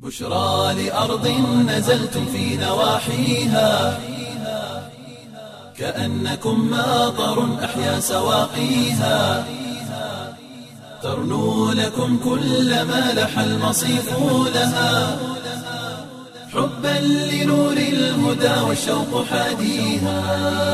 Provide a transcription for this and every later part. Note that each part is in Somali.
بشرى لأرض نزلتم في نواحيها كأنكم ماطر أحيا سواقيها ترنو لكم كل ما لح المصيف لها حبا لنور الهدى والشوق حاديها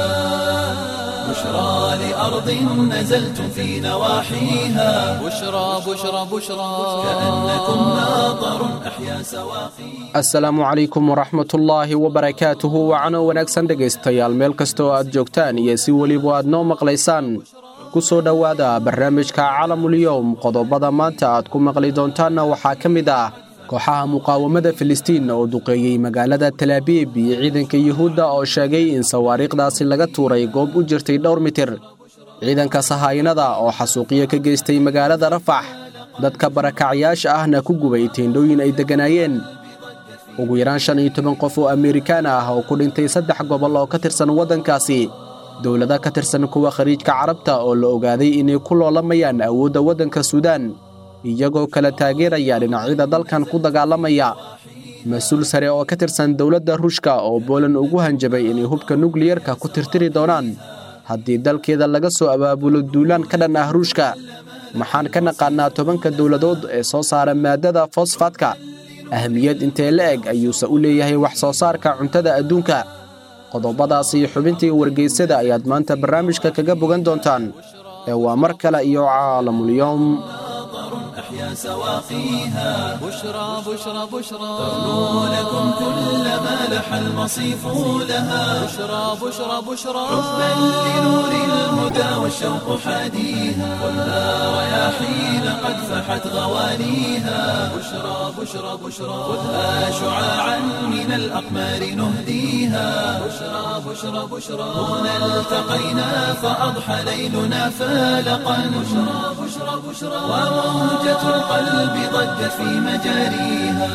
بشرى لأرض نزلتم في نواحيها بشرى بشرى بشرى كأنكم ماطر أحيا سواقيها asalaamu calaykum waraxmatullaahi wabarakaatuhu wacano wanaagsan dhegaystayaal meel kastoo aad joogtaan iyo si weliba aad noo maqlaysaan ku soo dhowaada barnaamijka calamulyowm qodobada maanta aad ku maqli doontaanna waxaa ka mid ah kooxaha muqaawamada filistiin oo duqeeyey magaalada talaabiib iyo ciidanka yuhuudda oo sheegay in sawaariikhdaasi laga tuuray goob u jirtay dhowr mitir ciidanka sahaayinada oo xasuuqyo ka geystay magaalada rafax dadka barakacyaasha ahna ku gubay teendhooyin ay degganaayeen ugu yaraan shan iyo toban qof oo amerikaan ah oo ku dhintay saddex gobol oo ka tirsan waddankaasi dowlado ka tirsan kuwa khariijka carabta oo la ogaaday inay ku loolamayaan awoodda waddanka suudaan iyagoo kala taageeraya dhinacyada dalkan ku dagaalamaya mas-uul sare oo ka tirsan dowladda ruushka oo boolan ugu hanjabay inay hubka nukliyarka ku tirtiri doonaan haddii dalkeeda laga soo abaabulo duulaan ka dhan ah ruushka maxaan ka naqaannaa tobanka dowladood ee soo saara maaddada fosfaadka ahmiyad intee la eg ayuuse u leeyahay wax soo saarka cuntada adduunka qodobadaasi xubintii wargeysada ayaad maanta barnaamijka kaga bogan doontaan ee waa mar kale iyo caalamulyoom أحيا سواقيها بشرى بشرى بشرى ترنو لكم كل ما لح المصيف لها بشرى بشرى بشرى حبا لنور الهدى والشوق حاديها خذها رياحين قد فحت غوانيها بشرى بشرى بشرى خذها شعاعا من الأقمار نهديها بشرى بشرى بشرى هنا التقينا فأضحى ليلنا فالقا بشرى بشرى بشرى وموجة القلب ضجت في مجاريها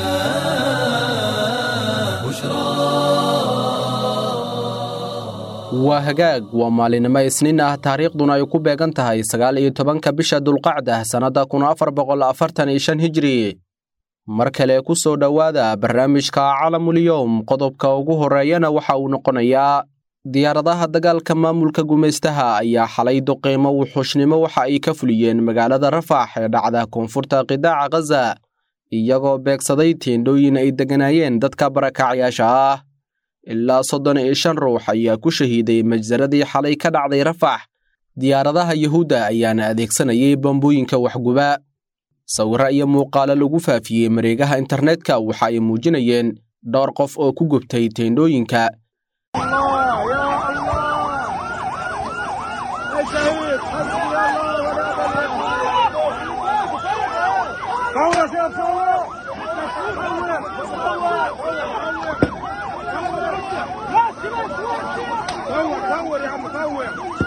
بشرى waa hagaag waa maalinimo isniin ah taariikhduna ay ku beegan tahay sagaal iyo tobanka bisha dulqacda sannadda kun afar boqol afartan iyo shan hijri mar kale ku soo dhowaada barnaamijka calamulyowm qodobka ugu horreeyana waxa uu noqonayaa diyaaradaha dagaalka maamulka gumaystaha ayaa xalay duqeymo wuxuushnimo waxa ay ka fuliyeen magaalada rafax ee dhacda koonfurta qidaaca khaza iyagoo beegsaday teendhooyin ay degganaayeen dadka barakacyaasha ah ilaa soddon iyo shan ruux ayaa ku shahiiday majsaradii xalay ka dhacday rafax diyaaradaha yuhuudda ayaana adeegsanayay bambooyinka waxguba sawirro iyo muuqaalo lagu faafiyey mareegaha internetka waxa ay muujinayeen dhowr qof oo ku gubtay teendhooyinka صور يا عم صور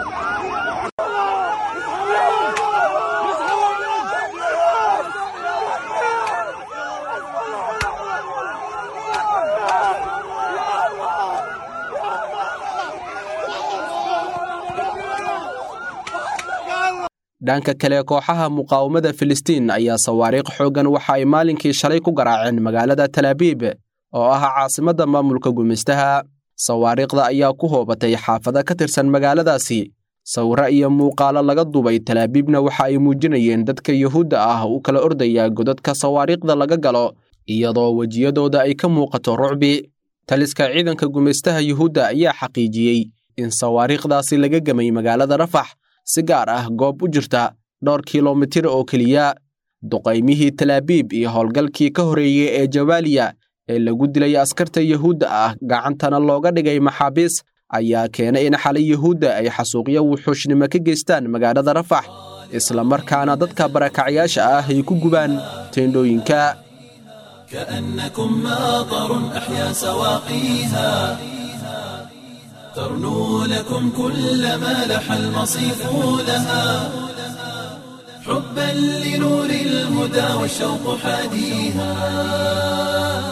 dhanka kale kooxaha muqaawamada filistiin ayaa sawaariikh xooggan waxa ay maalinkii shalay ku garaaceen magaalada talaabiib oo ah caasimadda maamulka gumaystaha sawaariikhda ayaa ku hoobatay xaafado ka tirsan magaaladaasi sawirro iyo muuqaalo laga dubay talaabiibna waxa ay muujinayeen dadka yuhuudda ah u kala ordaya godadka sawaariikhda laga galo iyadoo wejiyadooda ay ka muuqato rucbi taliska ciidanka gumaystaha yuhuudda ayaa xaqiijiyey in sawaariikhdaasi laga gemay magaalada rafax si gaar ah goob u jirta dhowr kilomitir oo keliya duqaymihii talaabiib iyo howlgalkii ka horreeyey ee jawaaliya ee lagu dilay askarta yuhuudda ah gacantana looga dhigay maxaabiis ayaa keenay in xalay yuhuudda ay xasuuqyo wuxuushnimo ka geystaan magaalada rafax isla markaana dadka barakacyaasha ah ay ku gubaan teendhooyinka كأنكم ماطر أحيا سواقيها ترنو لكم كل ما لح المصيف لها حبا لنور الهدى والشوق حاديها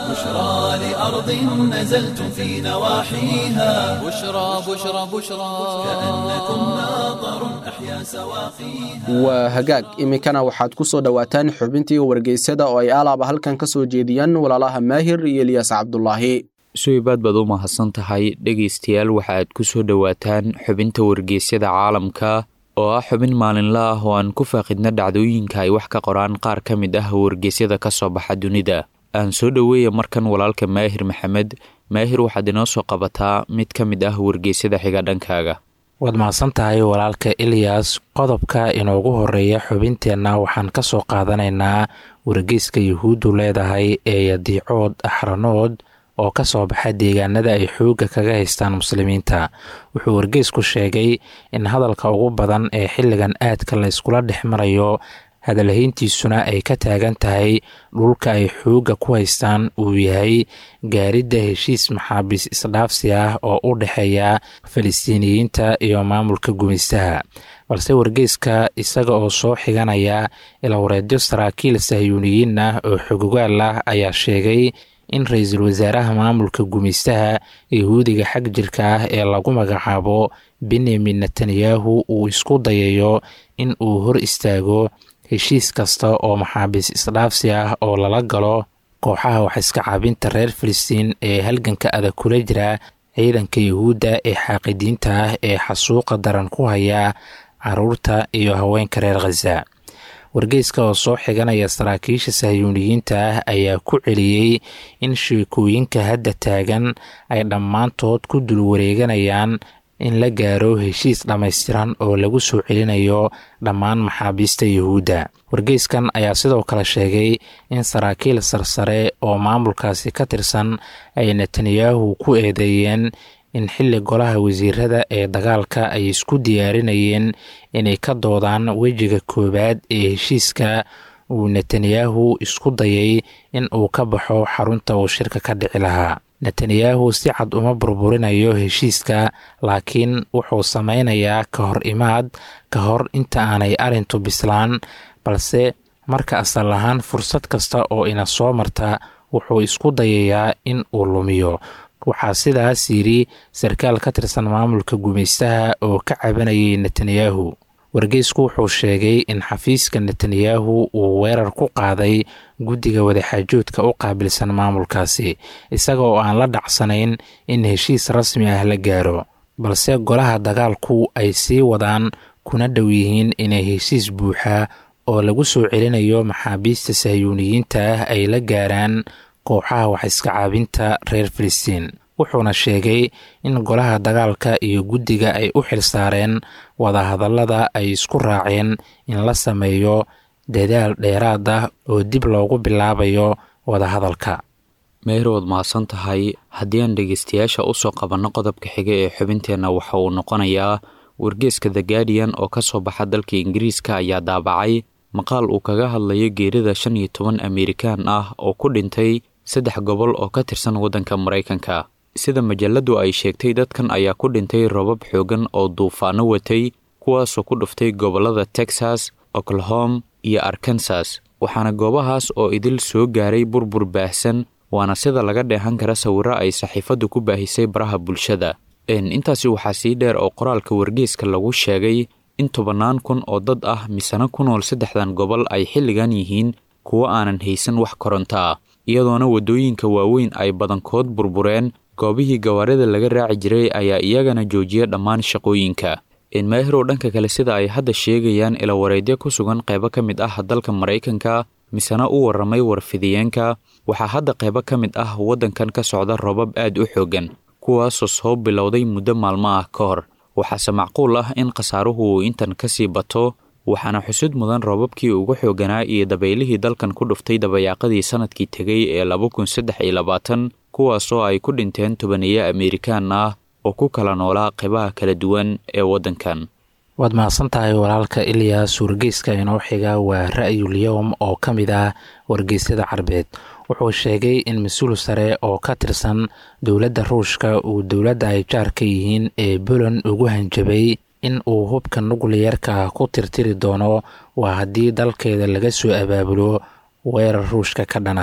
بشرى لأرض نزلتم في نواحيها بشرى بشرى بشرى كأنكم ماطر أحيا سواقيها waa hagaag iminkana waxaad ku soo dhowaataan xubintii wargeysyada oo ay alaaba halkan ka soo jeediyaan walaalaha maahir iyo eliyas cabdulaahi suibaad baad u mahadsan tahay dhegaystayaal waxaad ku soo dhowaataan xubinta wargeysyada caalamka oo ah xubin maalinla ah oo aan ku faaqidna dhacdooyinka ay wax ka qoraan qaar ka mid ah wargeysyada ka soo baxa dunida aan soo dhoweeya markan walaalka maahir maxamed maahir waxaad inoo soo qabataa mid ka mid ah wargeysyada xiga dhankaaga waad mahadsan tahay walaalka eliyas qodobka inoogu horeeya xubinteenna waxaan ka soo qaadanaynaa wargeyska yuhuuddu leedahay ee yadiicood axranood oo ka soo baxa deegaanada ay xoogga kaga haystaan muslimiinta wuxuu wargeysku sheegay in hadalka ugu badan ee xilligan aadka la yskula dhex marayo hadalhayntiisuna ay ka taagan tahay dhulka ay xoogga ku haystaan uu yahay gaaridda heshiis maxaabiis isdhaafsi ah oo u dhexeeya falistiiniyiinta iyo maamulka gumaystaha balse wargeyska isaga oo soo xiganaya ilwareedyo saraakiil sahyuuniyiin ah oo xogogaal ah ayaa sheegay in ra-iisul wasaaraha maamulka gumaystaha yahuudiga xag jirka ah ee lagu magacaabo benyamin netanyahu uu isku dayayo in uu hor istaago heshiis kasta oo maxaabiis isdhaafsi ah oo lala galo kooxaha wax iska caabinta reer filistiin ee halganka adag kula jira ciidanka yahuudda ee xaaqidiinta ah ee xasuuqa daran ku haya caruurta iyo haweenka reer khaza wargeyska oo soo xiganaya saraakiisha sahyuuniyiinta ah ayaa ku celiyey in sheekooyinka hadda taagan ay dhammaantood ku dul wareeganayaan in la gaaro heshiis dhammaystiran oo lagu soo celinayo dhammaan maxaabiista yuhuudda wargeyskan ayaa sidoo kale sheegay in saraakiil sarsare oo maamulkaasi ka tirsan ay netanyahu ku eedeeyeen in xilli golaha wasiirada ee dagaalka ay isku diyaarinayeen inay ka doodaan wejiga koowaad ee heshiiska uu netanyahu isku dayay in uu ka baxo xarunta uu shirka ka dhici lahaa netanyahu si cad uma burburinayo heshiiska laakiin wuxuu sameynayaa ka hor imaad ka hor inta aanay arrintu bislaan balse marka asal ahaan fursad kasta oo ina soo marta wuxuu isku dayayaa in uu lumiyo waxaa sidaas yidhi sarkaal ka tirsan maamulka gumaystaha oo ka cabanayay netanyahu wargeysku wuxuu sheegay in xafiiska netanyahu uu weerar ku qaaday guddiga wadaxaajoodka u qaabilsan maamulkaasi isaga oo aan la dhacsanayn in heshiis rasmi ah la gaaro balse golaha dagaalku ay sii wadaan kuna dhow yihiin inay heshiis buuxa oo lagu soo celinayo maxaabiista sahyuuniyiinta ah ay la gaaraan kooxaha wax iska caabinta reer filistiin wuxuuna sheegay in golaha dagaalka iyo guddiga ay u xilsaareen wadahadallada ay isku raaceen in la sameeyo dadaal dheeraad ah oo dib loogu bilaabayo wadahadalka meerood mahadsan tahay haddii aan dhegeystayaasha usoo qabanno qodobka xiga ee xubinteenna waxa uu noqonayaa wargeeska the guardian oo ka soo baxa dalka ingiriiska ayaa daabacay maqaal uu kaga hadlayo geerida shan iyo toban amerikaan ah oo ku dhintay saddex gobol oo ka tirsan waddanka maraykanka sida majaladu ay sheegtay dadkan ayaa ku dhintay robab xoogan oo duufaano watay kuwaasoo ku dhuftay gobollada texas oklahom iyo arkansas waxaana goobahaas oo idil soo gaaray burbur baahsan waana sida laga dheehan kara sawirro ay saxiifaddu ku baahisay baraha bulshada intaasi waxaa sii dheer oo qoraalka wargeeska lagu sheegay in tobannaan kun oo dad ah misena ku nool saddexdan gobol ay xilligan yihiin kuwo aanan haysan wax koronto ah iyadoona waddooyinka waaweyn ay badankood burbureen goobihii gawaarida laga raaci jiray ayaa iyagana joojiya dhammaan shaqooyinka maahirow dhanka kale sida ay hadda sheegayaan ilawareedyo ku sugan qaybo ka mid ah dalka maraykanka misena u warramay warfidiyeenka waxaa hadda qaybo ka mid ah waddankan ka socda robab aad u xooggan kuwaasoo soo bilowday muddo maalmo ah ka hor waxaase macquul ah in khasaaruhu uu intan ka sii bato waxaana xusud mudan roobabkii ugu xooganaa iyo dabaylihii dalkan ku dhuftay dabayaaqadii sannadkii tegay ee laba kun saddex iyo labaatan kuwaasoo ay ku dhinteen tobaneeyo amerikaan ah oo ku kala noolaa qaybaha kala duwan ee waddankan waad mahadsan tahay walaalka ilyas wargeyska inoo xiga waa ra'yul yowm oo ka mid ah wargeysyada carbeed wuxuu sheegay in mas-uul sare oo ka tirsan dowladda ruushka uu dowladda ay jaarka yihiin ee buland ugu hanjabay in uu hubka nukliyarka ku tirtiri doono waa haddii dalkeeda laga soo abaabulo weerar ruushka ka dhana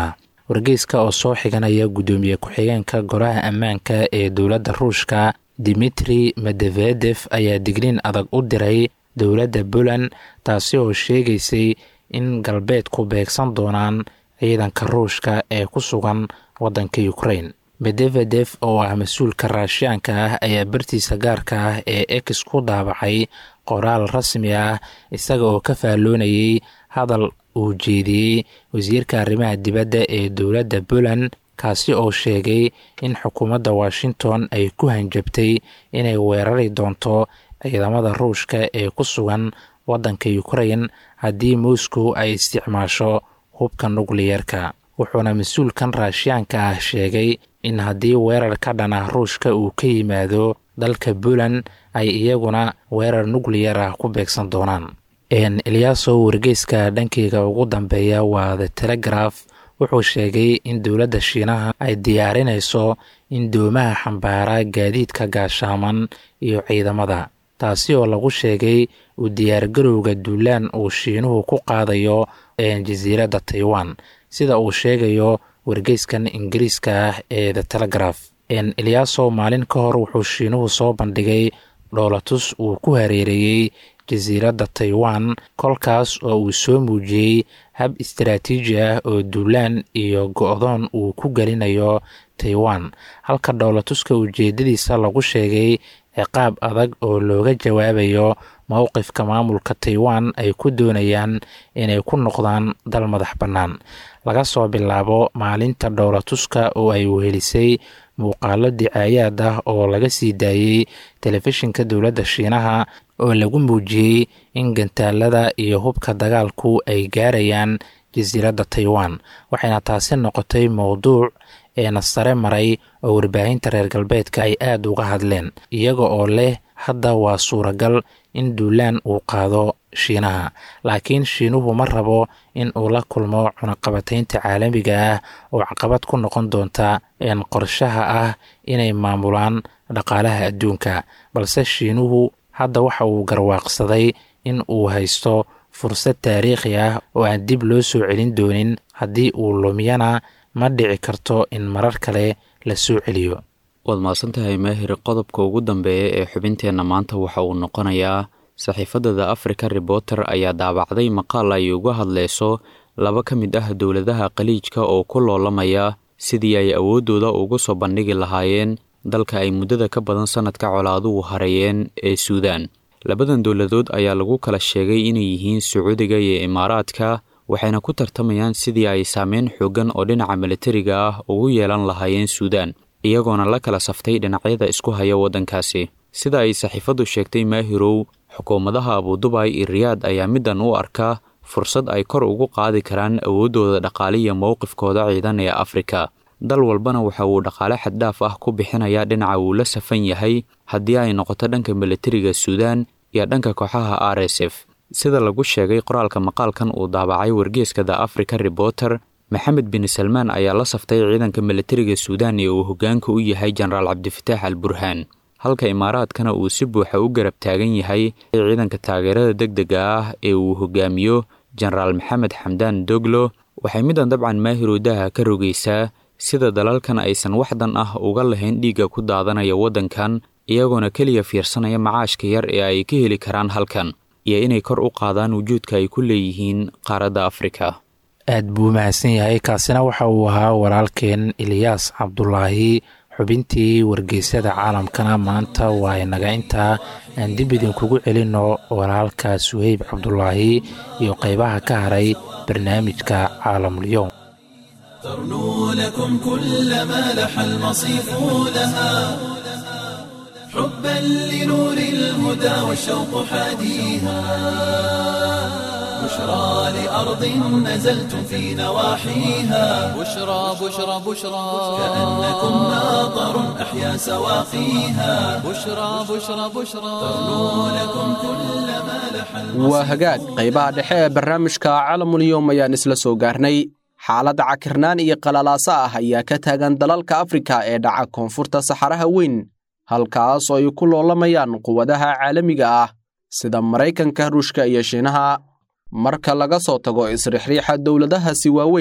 wargeyska oo soo xiganaya guddoomiye ku-xigeenka golaha ammaanka ee dowladda ruushka dimitri medevedef ayaa digniin adag u diray dowladda puland taasi oo sheegaysay in galbeedku beegsan doonaan ciidanka ruushka ee ku sugan waddanka ukrain medevedef oo ah mas-uulka raashiyaanka ah ayaa bartiisa gaarka ah ee ex ku daabacay qoraal rasmi ah isaga oo ka faalloonayay hadal uu jeediyey wasiirka arrimaha dibadda ee dowladda puland kaasi oo sheegay in xukuumadda washington ay ku hanjabtay inay weerari doonto ciidamada ruushka ee ku sugan waddanka ukrain haddii moscow ay isticmaasho hubka nukliyeerka wuxuuna mas-uulkan raashiyaanka ah sheegay in haddii weerar ka dhan ah ruushka uu ka yimaado dalka puland ay iyaguna weerar nukliyar ah ku beegsan doonaan eliyaaso wargeyska dhankeyga ugu dambeeya waa the telegraf wuxuu sheegay in dowladda shiinaha ay diyaarinayso in doomaha xambaara gaadiidka gaashaaman iyo ciidamada taasi oo lagu sheegay uu diyaargarowga duulaan uu shiinuhu ku qaadayo jasiiradda taiwan sida uu sheegayo wargeyskan ingiriiska ah ee the telegraf eliyaaso maalin ka hor wuxuu shiinuhu soo bandhigay dhoolatus uu ku hareereeyey jasiiradda taiwan kolkaas oo uu soo muujiyey hab istaraatiiji ah oo duulaan iyo go-doon uu ku gelinayo taiwan halka dhoolatuska ujeedadiisa lagu sheegay ciqaab adag oo looga jawaabayo mowqifka maamulka taiwan ay ku doonayaan inay ku noqdaan dal madax bannaan laga soo bilaabo maalinta dhowlatuska oo ay wehelisay muuqaalo dicaayaad ah oo laga sii daayey telefishinka dowladda shiinaha oo lagu muujiyey in gantaalada iyo hubka dagaalku ay gaarayaan jasiiradda taiwan waxayna taasi noqotay mowduuc eena sare maray oo warbaahinta reer galbeedka ay aada uga hadleen iyaga oo leh hadda waa suuragal in duulaan uu qaado shiinaha laakiin shiinuhu ma rabo in uu la kulmo cunaqabataynta caalamiga ah oo caqabad ku noqon doonta een qorshaha ah inay maamulaan dhaqaalaha adduunka balse shiinuhu hadda waxa uu garwaaqsaday in uu haysto fursad taariikhi ah oo aan dib loo soo celin doonin haddii uu lumiyana ma dhici karto in marar kale la soo celiyo waad mahadsantahay maahir qodobka ugu dambeeya ee xubinteenna maanta waxa uu noqonayaa saxiifadda the africa reporter ayaa daabacday maqaal ay uga hadleyso laba ka mid ah dowladaha khaliijka oo ku loolamaya sidii ay awooddooda ugu soo bandhigi lahaayeen dalka ay muddada ka badan sannadka colaaduhu hareeyeen ee suudaan labadan dowladood ayaa lagu kala sheegay inay yihiin sacuudiga iyo imaaraadka waxayna ku tartamayaan sidii ay saameyn xooggan oo dhinaca militariga ah ugu yeelan lahaayeen suudaan iyagoona la kala saftay dhinacyada isku haya waddankaasi sida ay saxiifaddu sheegtay maahirow xukuumadaha abudubay iyo riyaad ayaa middan u arka fursad ay kor ugu qaadi karaan awooddooda dhaqaale iyo mowqifkooda ciidan ee afrika dal walbana waxa uu dhaqaale xaddhaaf ah ku bixinayaa dhinaca uu la safan yahay haddii ay noqoto dhanka militariga suudaan iyo dhanka kooxaha r s f sida lagu sheegay qoraalka maqaalkan uu daabacay wargeeska the africa reporter maxamed bin salmaan ayaa la saftay ciidanka militariga suudaan ee uu hoggaanka u yahay jenaraal cabdifataax al burhaan halka imaaraadkana uu si buuxa u garab taagan yahay ciidanka taageerada deg dega ah ee uu hogaamiyo jenaraal maxamed xamdaan doglo waxay middan dabcan maahiroodaha ka rogaysaa sida dalalkan aysan waxdan ah uga lahayn dhiigga ku daadanaya waddankan iyagoona keliya fiirsanaya macaashka yar ee ay ka heli karaan halkan iyo inay kor u qaadaan wujuudka ay ku leeyihiin qaaradda afrika aad buu mahadsan yahay kaasina waxa uu ahaa walaalkeen eliyaas cabdulaahi xubintii wargeysyada caalamkana maanta waa inaga intaa aan dib idinkugu celinno walaalka suheyb cabdulaahi iyo qaybaha ka haray barnaamijka caalamulyoom ترنو لكم كل ما لح المصيف لها حبا لنور الهدى والشوق حاديها بشرى لأرض نزلتم في نواحيها بشرى بشرى بشرى كأنكم ناظر أحيا سواقيها بشرى بشرى بشرى ترنو لكم كل ما لح waa hagaag qaybaha dhexe ee barnaamijka caalamulyoom ayaan isla soo gaarnay xaaladda cakirnaan iyo qalalaasa ah ayaa ka taagan dalalka afrika ee dhaca koonfurta saxaraha weyn halkaas oo ay ku loolamayaan quwadaha caalamiga ah sida maraykanka ruushka iyo shiinaha marka laga soo tago isrixriixa dowladahaasi waaweyn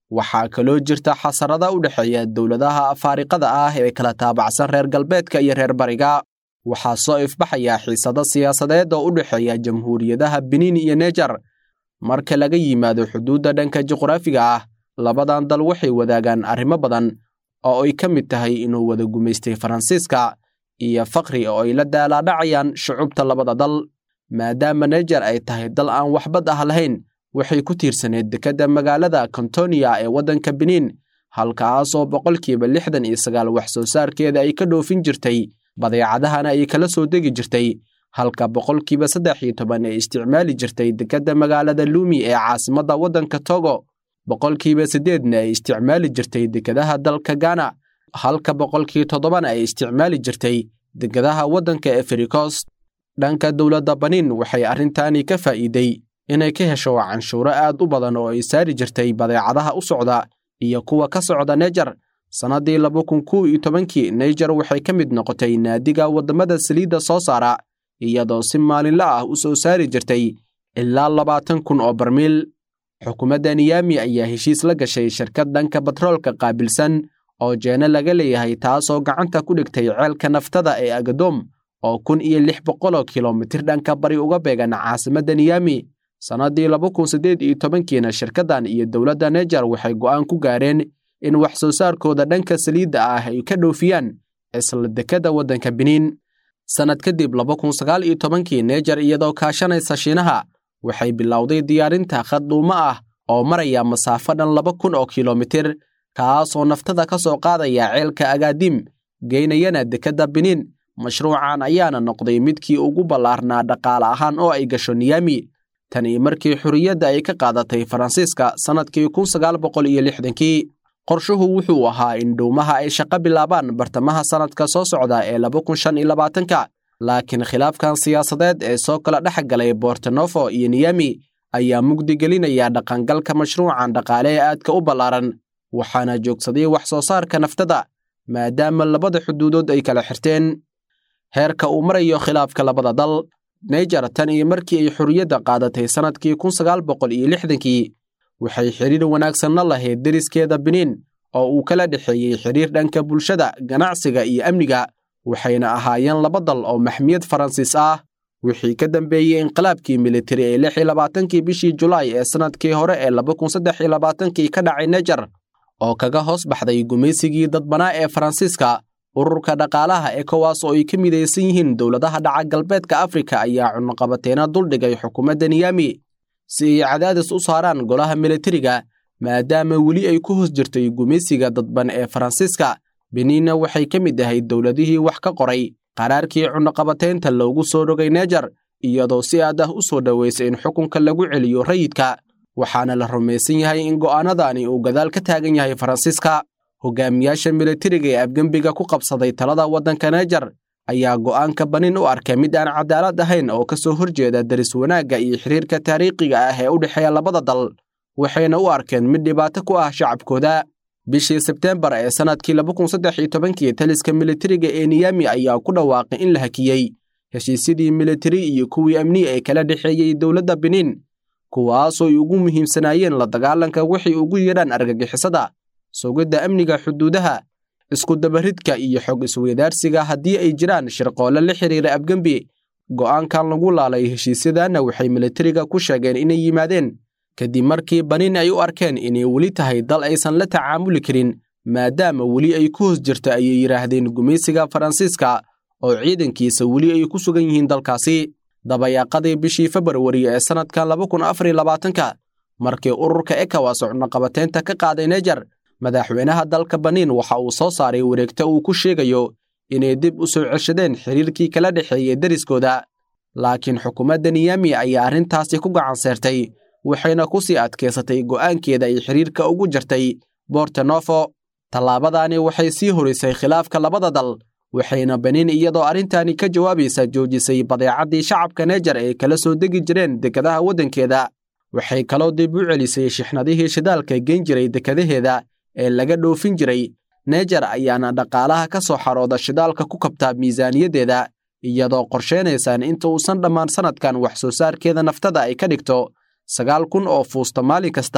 waxaa kaloo jirta xasarada u dhexeeya dowladaha afaariqada ah ee kala taabacsan reer galbeedka iyo reer bariga waxaa soo ifbaxaya xiisado siyaasadeed oo u dhexeeya jamhuuriyadaha biniin iyo nejar marka laga yimaado xuduudda dhanka juqraafiga ah labadan dal waxay wadaagaan arrimo badan oo ay ka mid tahay inuu wada gumaystay faransiiska iyo fakri oo ay la daalaadhacayaan shucubta labada dal maadaama nejar ay tahay dal aan waxbad ah lahayn waxay ku tiirsaneed dekedda magaalada kontonia ee waddanka biniin halkaasoo boqolkiiba lixdan iyo sagaal wax soo saarkeeda ay ka dhoofin jirtay badeecadahana ay kala soo degi jirtay halka boqolkiiba saddex iyo toban ay isticmaali jirtay dekedda magaalada luumi ee caasimadda waddanka togo boqolkiiba siddeedna ay isticmaali jirtay dekedaha dalka gana halka boqolkii toddobana ay isticmaali jirtay dekedaha waddanka efrikost dhanka dowladda baniin waxay arrintaani ka faa'iiday inay ka hesho canshuuro aad u badan oo ay saari jirtay badeecadaha u socda iyo kuwa ka socda nejar sannaddii laba kun kow iyo tobankii nejar waxay ka mid noqotay naadiga waddamada saliidda soo saara iyadoo si maalinla ah u soo saari jirtay ilaa labaatan kun oo barmiil xukuumadda niyami ayaa heshiis la gashay shirkad dhanka batroolka qaabilsan oo jeene laga leeyahay taasoo gacanta ku dhigtay ceelka naftada ee agadoom oo kun iyo lix boqoloo kilomitir dhanka bari uga beegan caasimadda niyami sannaddii laba kun siddeed iyo tobankiina shirkaddan iyo dowladda nejar waxay go'aan ku gaareen in wax soo saarkooda dhanka saliidda ah ay ka dhoofiyaan isla dekedda waddanka biniin sannad kadib laba kun sagaal iyo tobankii nejar iyadoo kaashanaysa shiinaha waxay bilowday diyaarinta khad dhuumo ah oo maraya masaafo dhan laba kun oo kilomitir kaasoo naftada ka soo qaadaya ceelka agaadim geynayana dekedda biniin mashruucan ayaana noqday midkii ugu ballaarnaa dhaqaale ahaan oo ay gasho niyami tani markii xorriyadda ay ka qaadatay faransiiska sannadkii kun sagaal boqol iyo lixdankii qorshuhu wuxuu ahaa in dhuumaha ay shaqo bilaabaan bartamaha sannadka soo socda ee laba kun shan iyo labaatanka laakiin khilaafkan siyaasadeed ee soo kala dhex galay bortonofo iyo niyami ayaa mugdigelinaya dhaqangalka mashruucan dhaqaale ee aadka u ballaaran waxaana joogsaday wax soo saarka naftada maadaama labada xuduudood ay kala xirteen heerka uu marayo khilaafka labada dal nejar tan iyo markii ay xorriyadda qaadatay sannadkii kun sagaal boqol iyo lixdankii waxay xidhiir wanaagsanna lahayd deriskeeda biniin oo uu kala dhexeeyey xidhiir dhanka bulshada ganacsiga iyo amniga waxayna ahaayeen laba dal oo maxmiyad faransiis ah wixii ka dambeeyey inqilaabkii militari ee lix iyo labaatankii bishii julaay ee sannadkii hore ee laba kun saddex iyo labaatankii ka dhacay nejar oo kaga hoos baxday gumaysigii dadbanaa ee faransiiska ururka dhaqaalaha ekowas oo ay ka midaysan yihiin dowladaha dhaca galbeedka afrika ayaa cunuqabateena duldhigay xukuumadda niyami si ay cadaadis u saaraan golaha militariga maadaama weli ay ku hoos jirtay gumaysiga dadban ee faransiiska beniinna waxay ka mid ahayd dowladihii wax ka qoray qaraarkii cunuqabateynta loogu soo rogay nejar iyadoo si aad ah u soo dhoweysay in xukunka lagu celiyo rayidka waxaana la rumaysan yahay in go'aanadani uu gadaal ka taagan yahay faransiiska hogaamiyaasha militariga ee afgembiga ku qabsaday talada waddanka nejar ayaa go'aanka baniin u arkay mid aan cadaalad ahayn oo ka soo horjeeda daris wanaagga iyo xiriirka taariikhiga ah ee u dhexeeya labada dal waxayna u arkeen mid dhibaato ku ah shacabkooda bishii sebteembar ee sannadkii laba kun saddex iyo tobankii taliska militariga ee niyami ayaa ku dhawaaqay in la hakiyey heshiisyadii militari iyo kuwii amni ee kala dhexeeyey dowladda biniin kuwaasoo ay ugu muhiimsanaayeen la dagaalanka waxay ugu yeedhaan argagixisada sugidda amniga xuduudaha isku dabaridka iyo xog isweydaarsiga haddii ay jiraan shirqoole la xiriira afgembi go'aankan lagu laalay heshiisyadanna waxay militariga ku sheegeen inay yimaadeen kadib markii baniin ay u arkeen inay weli tahay dal aysan la tacaamuli karin maadaama weli ay ku hoos jirto ayay yidhaahdeen gumaysiga faransiiska oo ciidankiisa weli ay ku sugan yihiin dalkaasi dabayaaqadii bishii februari ee sannadkan laba kun afar iyo labaatanka markii ururka ekowas cunuqabateynta ka qaaday nejar madaxweynaha dalka baniin waxa uu soo saaray wareegto uu ku sheegayo inay dib u soo ceshadeen xiriirkii kala dhexeeyey deriskooda laakiin xukuumadda niyami ayaa arrintaasi ku gacan seertay waxayna ku sii adkaysatay go'aankeeda ay xiriirka ugu jartay bortonofo tallaabadaani waxay sii horisay khilaafka labada dal waxayna baniin iyadoo arrintani ka jawaabaysa joojisay badeecaddii shacabka nejar ee kala soo degi jireen dekadaha waddankeeda waxay kaloo dib u celisay shixnadihii shidaalka geen jiray dekadaheeda ee laga dhoofin jiray nejar ayaana dhaqaalaha ka soo xarooda shidaalka ku kabtaa miisaaniyaddeeda iyadoo qorsheynaysaan inta uusan dhammaan sannadkan wax soo saarkeeda naftada ay ka dhigto sagaal kun oo fuusta maalin kasta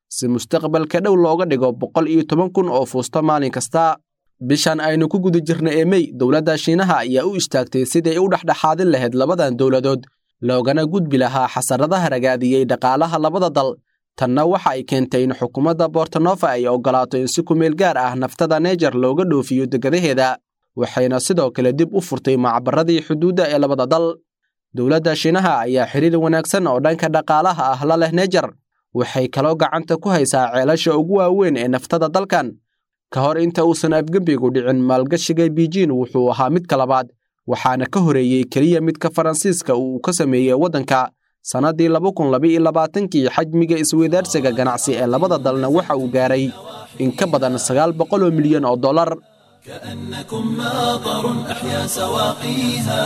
si mustaqbalka dhow looga dhigo boqol iyo toban kun oo fuusto maalin kasta bishan aynu ku guda jirna ee mey dowladda shiinaha ayaa u istaagtay sidii u dhexdhexaadin lahayd labadan dowladood loogana gudbi lahaa xasaradaha ragaadiyey dhaqaalaha labada dal tanna waxa ay keentay in xukuumadda bortonofa ay oggolaato in si kumeel gaar ah naftada neejar looga dhoofiyo degadaheeda waxayna sidoo kale dib u furtay macbaradii xuduudda ee labada dal dowladda shiinaha ayaa xiriir wanaagsan oo dhanka dhaqaalaha ah la leh neejar waxay kaloo gacanta ku haysaa ceelasha ugu waaweyn ee naftada dalkan ka hor inta uusan afgembigu dhicin maalgashiga biijin wuxuu ahaa midka labaad waxaana ka horeeyey keliya midka faransiiska uu ka sameeyey waddanka sannaddii laba kun labaiyo labaatankii xajmiga isweydaarsiga ganacsi ee labada dalna waxa uu gaaray in ka badan sagaal boqol oo milyan oo dollar كأنكم ماطر أحيا سواقيها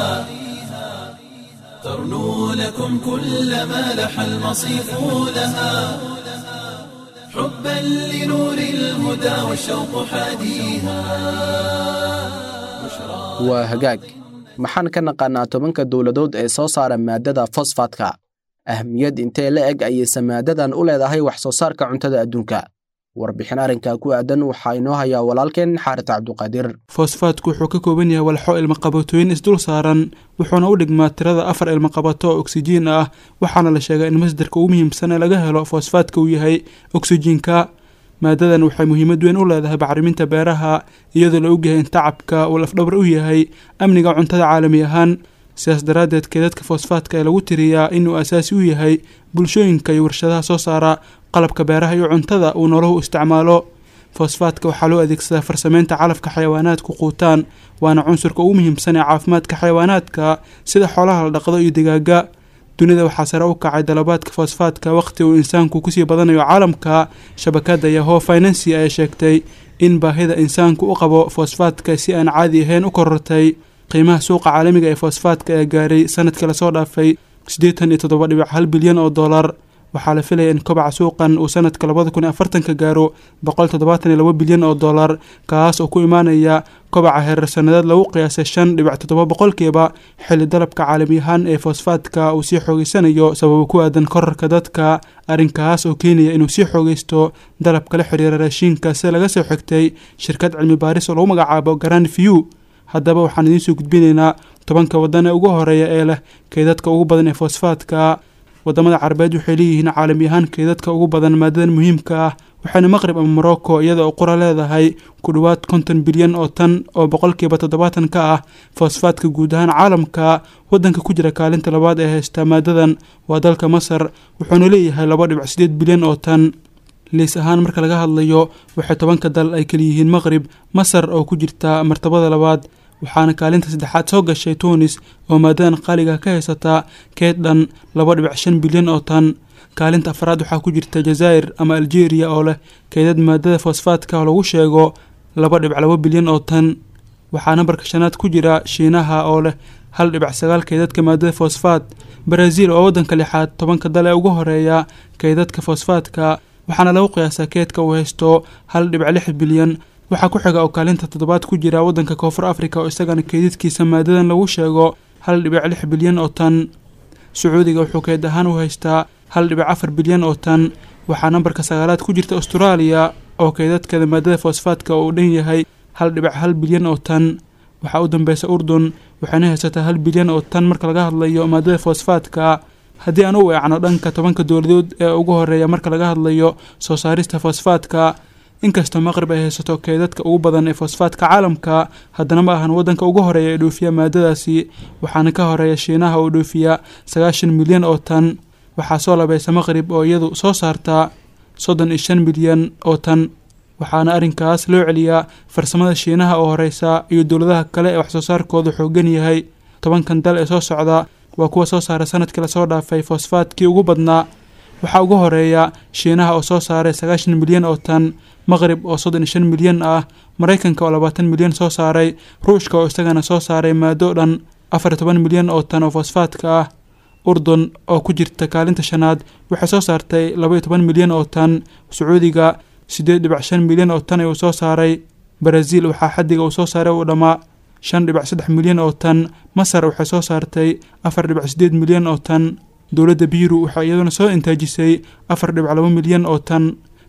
ترنو لكم كل ما لح المصيف لها حبا لنور الهدى والشوق حاديها waa hagaag maxaan ka naqaannaa tobanka dowladood ee soo saara maadada fosfatka ahmiyad intee la eg ayayse maadadan u leedahay wax soo saarka cuntada adduunka warbixin arrinka ku aadan waxaa inoo hayaa walaalkeen xaarit cabduqaadir fosfaatku wuxuu ka kooban yahay walxo ilmaqabatooyin isdul saaran wuxuuna u dhigmaa tirada afar ilmaqabato oo oksijiin ah waxaana la sheegaa in masdarka ugu muhiimsan ee laga helo fosfaatka uu yahay oksijiinka maadadan waxay muhiimad weyn u leedahay bacriminta beeraha iyadoo la ogyahay in tacabka uu lafdhabar u yahay amniga cuntada caalami ahaan sidaas daraaddeed keedadka fosfaatka ee lagu tiriyaa inuu asaasi u yahay bulshooyinka iyo warshadaha soo saara qalabka beeraha iyo cuntada uu nolohu isticmaalo fosfaatka waxaa loo adeegsadaa farsameynta calafka xayawaanaadku quutaan waana cunsurka ugu muhiimsan ee caafimaadka xayawaanaadka sida xoolaha la dhaqdo iyo digaaga dunida waxaa sare u kacay dalabaadka fosfaatka waqti uu insaanku kusii badanayo caalamka shabakadda yaho financy ayaa sheegtay in baahida insaanku u qabo fosfaatka si aan caadi ahayn u korortay qiimaha suuqa caalamiga ee fosfaatka ee gaaray sanadkii lasoo dhaafay siddeetan iyo toddoba dhibic hal bilyan oo dollar waxaa la filaya in kobaca suuqan uu sanadka labada kun iyo afartanka gaaro boqol toddobaatan iyo laba bilyan oo dollar kaas oo ku imaanaya kobaca heerar sannadeed lagu qiyaasay shan dhibic toddoba boqolkiiba xilli dalabka caalami ahaan ee fosfaatka uu sii xoogeysanayo sababo ku aadan korarka dadka arrinkaas oo keenaya inuu sii xoogeysto dalabka la xiriira raashiinka sida laga soo xigtay shirkad cilmi baaris oo lagu magacaabo garan view haddaba waxaan idiin soo gudbinaynaa tobanka waddan ee ugu horeeya ee leh keydadka ugu badan ee fosfaatka wadamada carabeed waxay leeyihiin caalami ahaan keedadka ugu badan maadadan muhiimka ah waxayna maqrib ama morocco iyada oo qura leedahay ku dhowaad konton bilyan oo tan oo boqolkiiba toddobaatan ka ah fosfaatka guud ahaan caalamka waddanka ku jira kaalinta labaad ee haysta maadadan waa dalka masar wuxuuna leeyahay laba dhibic sideed bilyan oo tan liis ahaan marka laga hadlayo waxay tobanka dal ay kaliyihiin maqrib masar oo ku jirta martabada labaad waxaana kaalinta saddexaad soo gashay tunis oo maadadan qaaliga ka haysataa keed dhan laba dhibic shan bilyan oo tan kaalinta afraad waxaa ku jirta jazaa'ir ama algeria oo leh keedad maadada fosfaatka oo lagu sheego laba dhibic laba bilyan oo tan waxaa nambarka shanaad ku jira shiinaha oo leh hal dhibic sagaal keedadka maadada fosfaat baraasiil oo waddanka lixaad tobanka dal ee ugu horeeya keedadka fosfaatka waxaana lagu qiyaasaa keedka uu haysto hal dhibic lix bilyan waxaa ku xiga oo kaalinta toddobaad ku jira waddanka koonfur afrika oo isagana keedadkiisa maadadan lagu sheego hal dhibic lix bilyan oo tan sacuudiga wuxuu keed ahaan u haystaa hal dhibic afar bilyan oo tan waxaa nambarka sagaalaad ku jirta austraaliya oo keedadkeeda maadada fosfaatka uu dhan yahay hal dhibic hal bilyan oo tan waxaa u dambeysa urdun waxayna haysataa hal bilyan oo tan marka laga hadlayo maadada fosfaatka haddii aan u weecno dhanka tobanka dowladood ee ugu horeeya marka laga hadlayo soo saarista fosfaatka inkastoo maqrib ay haysato keedadka ugu badan ee fosfaatka caalamka haddana ma ahan waddanka ugu horeeya ee dhoofiya maadadaasi waxaana ka horeeya shiinaha oo dhoofiya sagaashan milyan oo tan waxaa soo labaysa maqrib oo iyadu soo saartaa soddon iyo shan milyan oo tan waxaana arrinkaas loo celiyaa farsamada shiinaha oo horeysa iyo dowladaha kale ee waxsoo saarkooda xoogan yahay tobankan dal ee soo socda waa kuwa soo saara sanadkii lasoo dhaafay fosfaatkii ugu badnaa waxaa ugu horeeya shiinaha oo soo saaray sagaashan milyan oo tan maqrib oo soddon iyo shan milyan ah maraykanka oo labaatan milyan soo saaray ruushka oo isagana soo saaray maado dhan afar iyo toban milyan oo tan oo fosfaatka ah urdun oo ku jirta kaalinta shanaad waxay soo saartay laba iyo toban milyan oo tan sacuudiga siddeed dhibic shan milyan oo tan uu soo saaray baraasiil waxaa xaddiga uu soo saaray uu dhammaa shan dhibic saddex milyan oo tan masar waxay soo saartay afar dhibic siddeed milyan oo tan dowladda biiru waxay iyaduna soo intaajisay afar dhibic laba milyan oo tan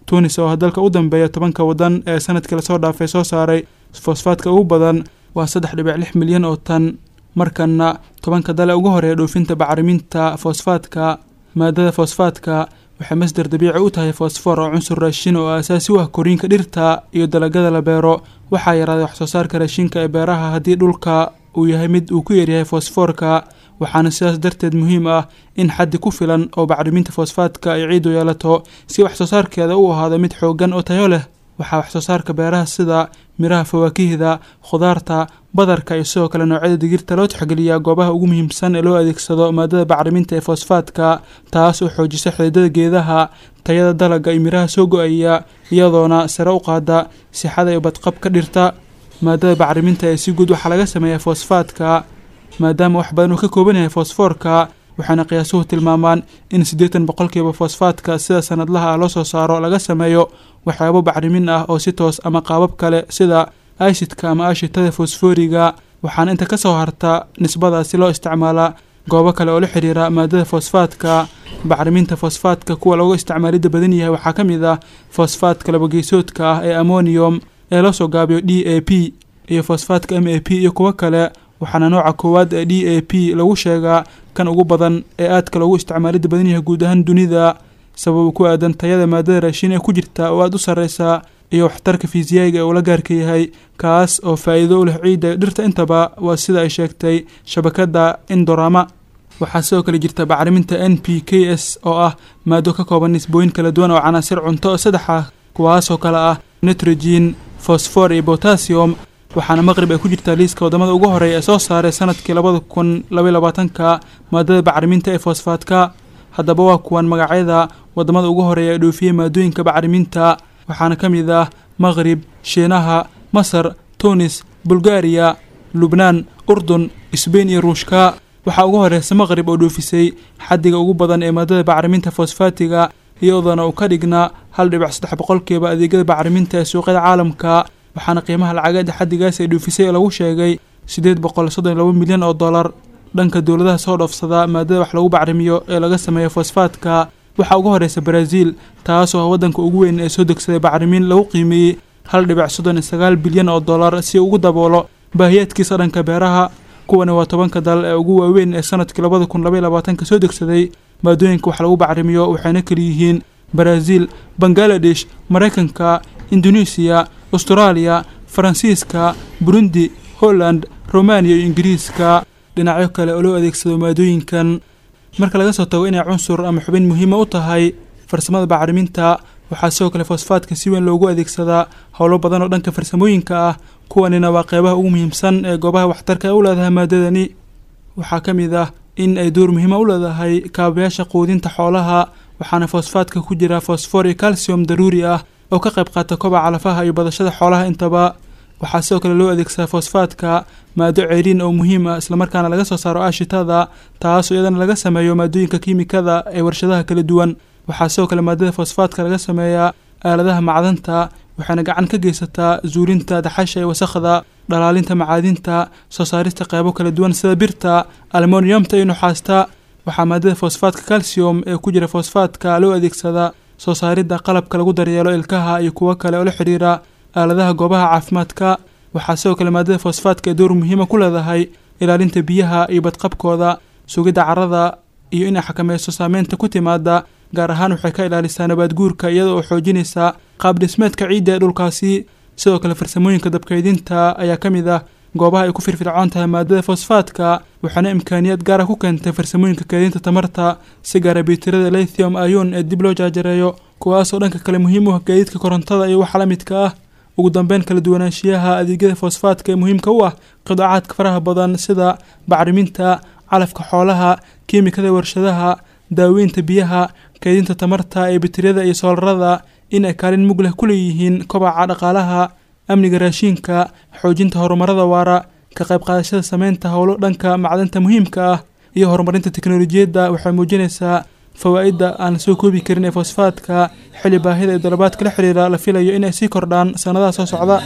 tunis oo ah dalka u dambeeya tobanka waddan ee sanadkii lasoo dhaafay soo saaray fosfaadka ugu badan waa saddex dhibic lix milyan oo tan markana tobanka dale ugu horeeya dhoofinta bacriminta fosfaadka maadada fosfaadka waxay masdar dabiici u tahay fosfor oo cunsur raashin oo aasaasi u ah koriinka dhirta iyo dalagada la beero waxaa yaraaday waxsoo saarka raashinka ee beeraha haddii dhulka uu yahay mid uu ku yaryahay fosfoorka waxaana sidaas darteed muhiim ah in xaddi ku filan oo bacriminta fosfaadka ay ciidu yeelato si waxsoo saarkeeda u ahaado mid xooggan oo tayo leh waxaa waxsoo saarka beeraha sida miraha fawaakihda khudaarta badarka iyo sidoo kale noocyada digirta loo tixgeliyaa goobaha ugu muhiimsan ee loo adeegsado maadada bacriminta ee fosfaadka taas oo xoojisa xididada geedaha tayada dalagga iyo miraha soo go-aya iyadoona sare u qaada sixada iyo badqabka dhirta maadada bacriminta ee si guud waxaa laga sameeyaa fosfaadka maadaama wax badan uu ka kooban yahay fosfoorka waxaana qiyaasuhu tilmaamaan in siddeetan boqolkiiba fosfaadka sida sanadlaha ah loo soo saaro laga sameeyo waxyaabo bacrimin ah oo si toos ama qaabab kale sida aisidka ama aashitada fosfooriga waxaana inta ka soo harta nisbadaasi loo isticmaalaa goobo kale oo la xiriira maadada fosfaadka bacriminta fosfaadka kuwa looga isticmaalidda badan yahay waxaa ka mid ah fosfaadka labageysoodka ah ee ammonium ee loo soo gaabiyo d a p iyo fosfaadka m a p iyo kuwo kale waxaana nooca koowaad ee d a p lagu sheegaa kan ugu badan ee aadka loogu isticmaalidda badan yahay guud ahaan dunida sabab ku aadan tayada maadada raashin ee ku jirta oo aada u sarreysa iyo waxtarka fiisiyaaga ee uu la gaarka yahay kaas oo faa'iido u leh ciidda dhirta intaba waa sida ay sheegtay shabakadda indorama waxaa sidoo kale jirta bacriminta n p k s oo ah maado ka kooban nisbooyin kala duwan oo canaasir cunto oo saddex ah kuwaasoo kale ah nitrogen fosfor iyo botassium waxaana maqrib ay ku jirtaa liiska waddamada ugu horeeya ee soo saaray sanadkii labada kun labaiy labaatanka maadada bacriminta ee fosfaadka haddaba waa kuwan magacyada waddamada ugu horeeya ee dhoofiyey maadooyinka bacriminta waxaana ka mid ah maqrib shiinaha masar tunis bulgaariya lubnaan urdun sbain iyo ruushka waxaa ugu horeysa maqrib oo dhoofisay xaddiga ugu badan ee maadada bacriminta fosfaatiga iyadoona uu ka dhignaa hal dhibic saddex boqolkiiba adeegyada bacriminta ee suuqyada caalamka waxaana qiimaha lacageeda xaddigaas ay dhoofisay oo lagu sheegay siddeed boqol soddon iyo laba milyan oo dollar dhanka dowladaha soo dhoofsada maadada wax lagu bacrimiyo ee laga sameeyo fosfaadka waxaa ugu horeysa baraaziil taasoo ah waddanka ugu weyn ee soo degsaday bacrimin lagu qiimeeyey hal dhibic soddon iyo sagaal bilyan oo dollar si ugu daboolo baahiyaadkiisa dhanka beeraha kuwani waa tobanka dal ee ugu waaweyn ee sanadkii labada kun labaiy labaatanka soo degsaday maadooyinka wax lagu bacrimiyo waxayna kaliyihiin baraaziil bangaladesh maraykanka indonesiya austraaliya faransiiska burundi holland romaniya iyo ingiriiska dhinacyo kale oo loo adeegsado maadooyinkan marka laga soo tago inay cunsur ama xubin muhiima u tahay farsamada bacriminta waxaa sidoo kale fosfaadka si weyn loogu adeegsadaa howlo badan oo dhanka farsamooyinka ah kuwanina waa qeybaha ugu muhiimsan ee goobaha waxtarka ee u leedahay maadadani waxaa ka mid ah in ay door muhiima u leedahay kaabayaasha quudinta xoolaha waxaana fosfaadka ku jira fosfor iyo calcium daruuri ah oo ka qayb qaata kobaca lafaha iyo badashada xoolaha intaba waxaa sidoo kale loo adeegsadaa fosfaadka maado ceeriin oo muhiim ah islamarkaana laga soo saaro aashitada taasoo iyadana laga sameeyo maadooyinka kiimikada ee warshadaha kala duwan waxaa sidoo kale maadada fosfaadka laga sameeyaa aaladaha macdanta waxayna gacan ka geysataa zuulinta daxasha ee wasakhda dhalaalinta macaadinta soo saarista qeybo kala duwan sida birta almoniyamta iyo nuxaasta waxaa maadada fosfaadka calcium ee ku jira fosfaadka loo adeegsadaa soo saaridda qalabka lagu daryeelo ilkaha iyo kuwo kale oo la xidhiira aaladaha goobaha caafimaadka waxaa sidoo kale maadada fosfaadka ee door muhiima ku leedahay ilaalinta biyaha iyo badqabkooda sugidda carrada iyo inay xakameyso saameynta ku timaada gaar ahaan waxay ka ilaalisaa nabaad guurka iyada oo xoojinaysa qaab dhismeedka ciidda ee dhulkaasi sidoo kale farsamooyinka dabkaydinta ayaa ka mid ah goobaha ay ku firfircoon tahay maadada fosfaadka waxaana imkaaniyaad gaara ku keentay farsamooyinka kaydinta tamarta si gaara biitirada lithium ayon ee dib loo jaajareeyo kuwaasoo dhanka kale muhiim u ah gaadiidka korontada iyo waxa la midka ah ugu dambeyn kala duwanaanshiyaha adeegyada fosfaadka ee muhiimka u ah qidaacaadka faraha badan sida bacriminta calafka xoolaha kiimikada warshadaha daaweynta biyaha kaydinta tamarta ee bitiriyada iyo soolarada in ay kaalin mug leh ku leeyihiin kobaca dhaqaalaha amniga raashiinka xoojinta horumarada waara ka qayb qaadashada sameynta howlo dhanka macdanta muhiimka ah iyo horumarinta teknolojiyadda waxay muujinaysaa fawaa'idda aan la soo koobi karin ee fosfaadka xilli baahida ee dalabaadka la xiriira la filayo in ay sii kordhaan sannadaha soo socda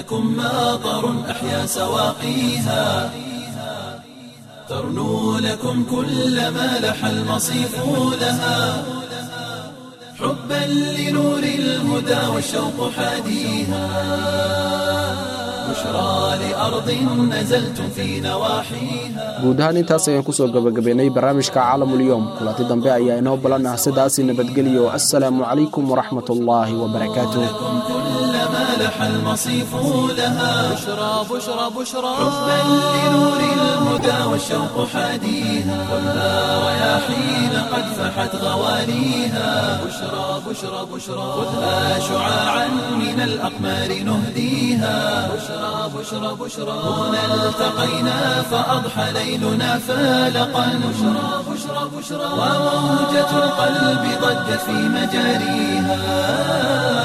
ترنو لكم كل ما لح المصيف لها حبا لنور الهدى والشوق حاديها بشرى لأرض نزلتم في نواحيها guud ahaan intaas ayaan kusoo gabagabaynay barnaamijka caalamulyoom kulanti dambe ayaa inoo balan ah sidaasi nabadgelyo assalaamu calaykum waraxmat ullaahi wabarakaatuh كلما لح المصيف لها بشرى بشرى بشرى حبا لنور الهدى والشوق حاديها خذها رياحين قد فحت غواليها بشرى بشرى بشرى خذها شعاعا من الأقمار نهديها بشرى بشرى بشرى هنا التقينا فأضحى ليلنا فالقا بشرى بشرى بشرى وموجة القلب ضجت في مجاريها